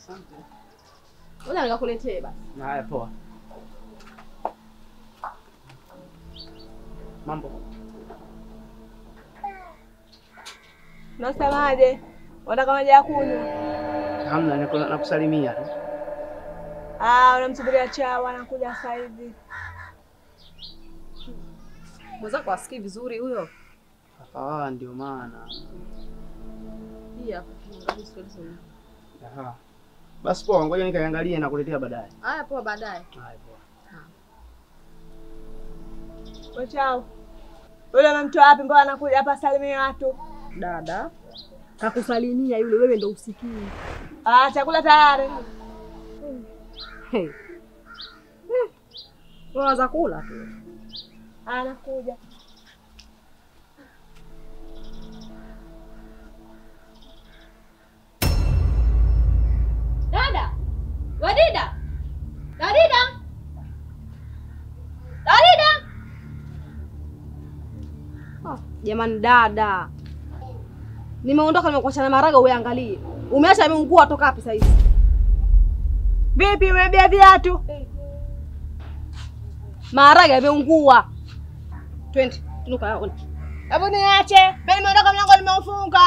Asante. Ngoja nikakuletee basi. Haya, poa. Mambo Unasemaje? Unataka maji ya kunywa? hamna, niko nakusalimia tu. Ah, unamsubiria chawa anakuja sasa hivi. Mwenzako asikii vizuri huyo. Ah, ndio maana. Hii hapa. Angalia siwezi sema. Aha. Basi poa, ngoja nikaiangalie na kuletea baadaye. Haya poa baadaye. Haya, poa. Wewe chao. Yule umemtoa wapi? Mbona anakuja hapa salimia watu? Dada. Kakusalimia yule wewe ndo usikii. Ah, chakula tayari. Hey. Eh. Waza kula tu. Anakuja. Dada! Wadida! Dadida! Dadida! Ah, jamani dada. Nimeondoka nimekuacha na maraga uangalie. Umeacha ameungua toka wapi sasa hivi? Vipi umebia viatu? Maharage yameungua. Twende, tunuka yaone. Hebu niache. Mimi nimeondoka mlango nimeufunga.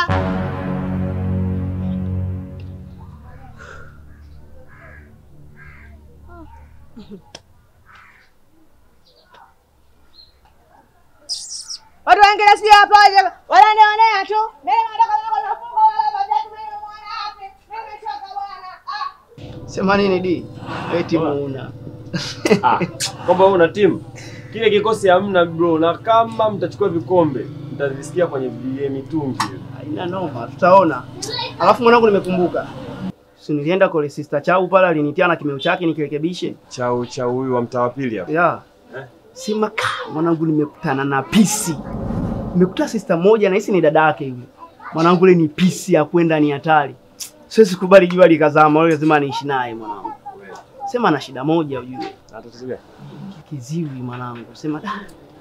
Watu wengine sijui wapoje, wananionea tu. Mimi nimeondoka mlango nimeufunga, wala viatu mimi nimeona wapi? Mimi nimechoka bwana. Ah. Sema nini di? Eti muuna. Ah, kwamba una timu kile kikosi hamna bro, na kama mtachukua vikombe mtavisikia kwenye vie mitungi. Haina noma, tutaona. Alafu mwanangu, nimekumbuka. Si nilienda kwa sister Chau pale alinitia na kimeo chake nikirekebishe. Chau chau huyu wa mtaa wa pili hapa. Ya. Eh? Sema ka mwanangu, nimekutana na pisi. Nimekuta sister moja na hisi ni dada yake yule. Mwanangu, ile ni pisi ya kwenda ni hatari. Siwezi kubali jua likazama, wewe lazima niishi naye mwanangu. Sema ana shida moja ujue. Na tatizo gani? Kiziwi mwanangu. Sema da.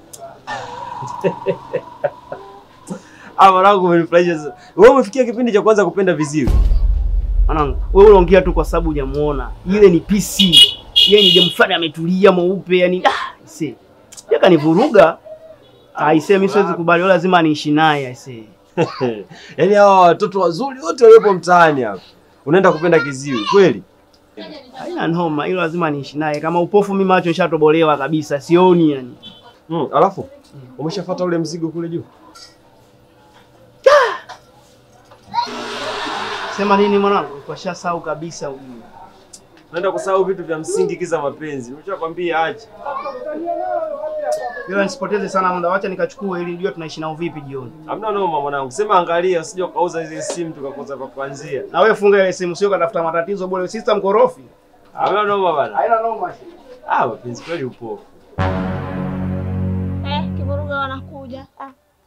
Ah, mwanangu umenifurahisha sana. Wewe umefikia kipindi cha kwanza kupenda viziwi. Mwanangu, wewe unaongea tu kwa sababu hujamuona. Ile ni pisi. Yeye ni demu fulani ametulia mweupe, yani ah, ise. Yaka nivuruga. Aisee, mimi siwezi kubali, wewe lazima niishi naye aisee. Yaani hawa watoto wazuri wote waliopo mtaani hapa. Unaenda kupenda kiziwi kweli? Haina noma, hilo lazima niishi naye. Kama upofu mimi macho nishatobolewa kabisa, sioni yani. Mm, alafu umeshafuata ule mzigo kule juu? Sema nini mwanangu? Kwa shasau kabisa ujue. Unaenda kusahau vitu vya msingi kiza mapenzi. Nimeshakwambia acha. Bila nisipoteze sana muda, wacha nikachukue ili nijue tunaishi nao vipi jioni. Hamna noma mwanangu. Sema angalia usije ukauza hizi simu tukakosa kwa kuanzia. Na wewe funga ile simu, sio katafuta matatizo bure. Sister mkorofi. Hamna noma bana. Haina noma. Ah, mapenzi kweli upofu. Eh, kivuruga wanakuja. Ah.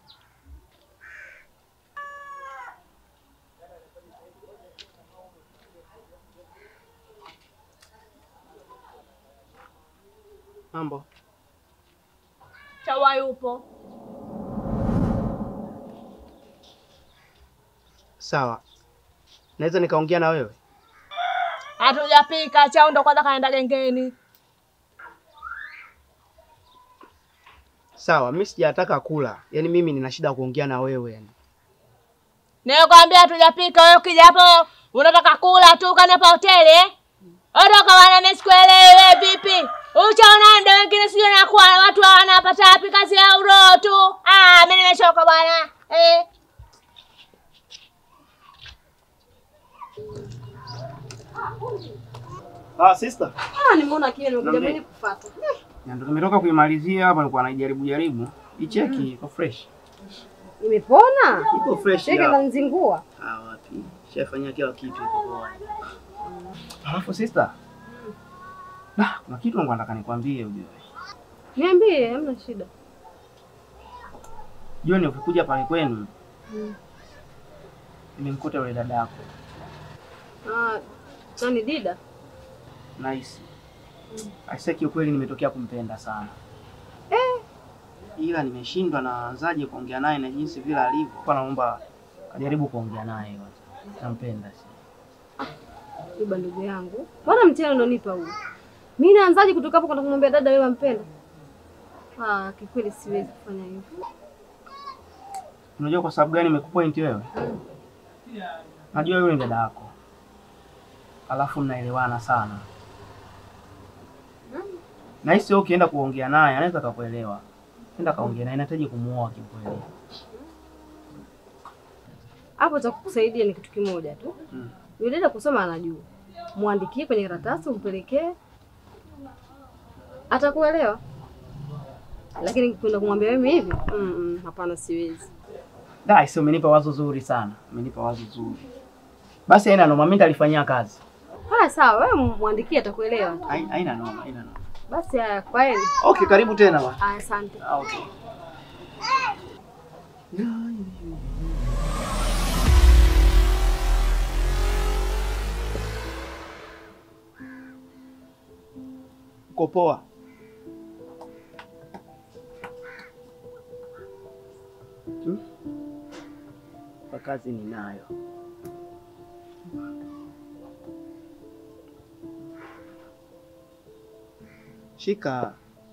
Mambo. Chawa yupo. Sawa. Naweza nikaongea na wewe? Hatujapika, chao ndo kwanza kaenda gengeni. Sawa, mimi sijataka kula. Yaani mimi nina shida ya kuongea na wewe yani. Nimekwambia hatujapika, wewe ukija hapo unataka kula tu kanepa hoteli eh? Ondoka bwana, mimi sikuelewi wewe vipi? Uchaona ndio wengine sio nakuwa watu wanapata wapi kazi ya uroho tu. Ah, mimi nimechoka bwana. Eh. Ah, sister. Ah, nimeona kile nimekuja Niambie. mimi kufuata. Na ndo nimetoka kuimalizia hapa, nilikuwa naijaribu jaribu. Icheki iko fresh. Imepona? Iko fresh. Cheke ya. za nzingua. Ah, wapi? Shafanyia kila kitu iko poa. Alafu sister. Nah, kuna kitu ngo nataka nikwambie ujue. Niambie, hamna shida. Jioni ukikuja pale kwenu, Mm. nimemkuta yule dada yako. Ah, nani Dida? Nice. Aisee, kiukweli nimetokea kumpenda sana. Eh, Ila nimeshindwa naanzaje kuongea naye na jinsi vile alivyo. Kwa naomba kajaribu kuongea naye kwanza. Nampenda si. Yuba ndugu yangu, mbona mtihani unaonipa huu? Mimi naanzaje kutoka hapo kwenda kumwambia dada wewe wampenda? Ah, kikweli siwezi kufanya hivyo. Unajua kwa sababu gani nimekupoint wewe? Najua yule ni dada yako, alafu mnaelewana sana, na hisi wewe ukienda kuongea naye anaweza akakuelewa. Enda kaongea naye, nahitaji kumuoa kiukweli. Hapo cha kukusaidia ni kitu kimoja tu. Mm. Yule dada kusoma anajua. Muandikie kwenye karatasi umpelekee. Atakuelewa. Lakini kwenda kumwambia mimi hivi? Mm, mm, hapana siwezi. Da, sio umenipa wazo zuri sana, umenipa wazo zuri. Basi haina noma, mimi nitalifanyia kazi. Haya sawa, wewe muandikie atakuelewa. Hai- Haina noma, haina noma. Basi haya, kwaheri. Okay, karibu tena bwana. Haya, asante. Ah, okay. Uko poa? Hmm? Kwa kazi ninayo. Shika.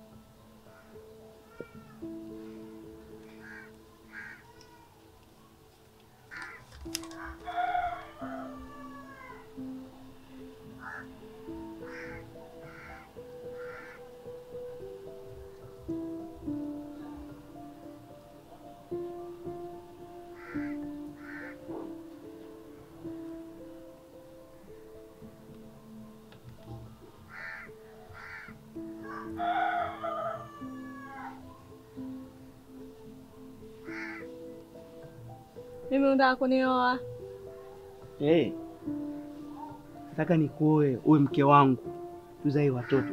Mimi unataka kunioa? Eh. Nataka nikuoe uwe mke wangu. Tuzae watoto.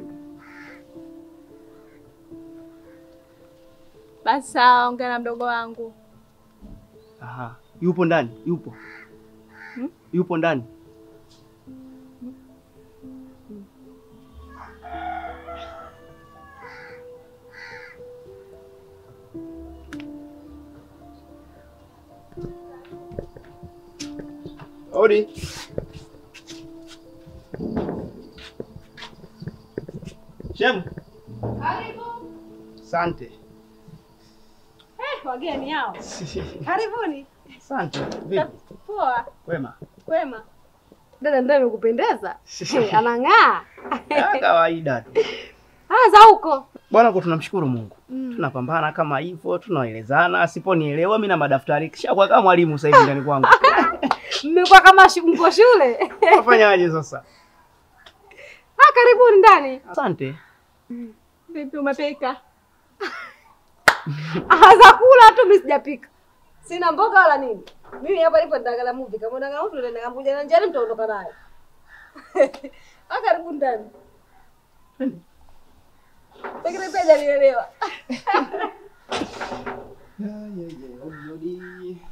Basi sawa, ongea na mdogo wangu. Aha. Yupo ndani? Yupo. Hmm? Yupo ndani. Odi. Shem. Asante. Eh, wageni hao. Karibuni. Asante. Vipi? Poa. Wema. Kwema. Dada ndio amekupendeza? Eh, Anang'aa. Ya kawaida tu. Ah, za huko. Bwana, kwa tunamshukuru Mungu. Mm. Tunapambana kama hivyo, tunaelezana. Asiponielewa mimi na madaftari kisha kwa kama mwalimu sasa hivi ndani kwangu. Mmekuwa kama shu- mko shule. Unafanyaje sasa? Ah, karibuni ndani. Asante. Vipi, umepika? Ah, za kula tu mimi sijapika. Sina mboga wala nini. Mimi hapa nipo nitaangalia movie. Kama unaangalia movie ndio nikakuja na njani mtaondoka nayo. Ah, karibuni ndani. Pekere pia hajanielewa. Ya ya ya. Odi.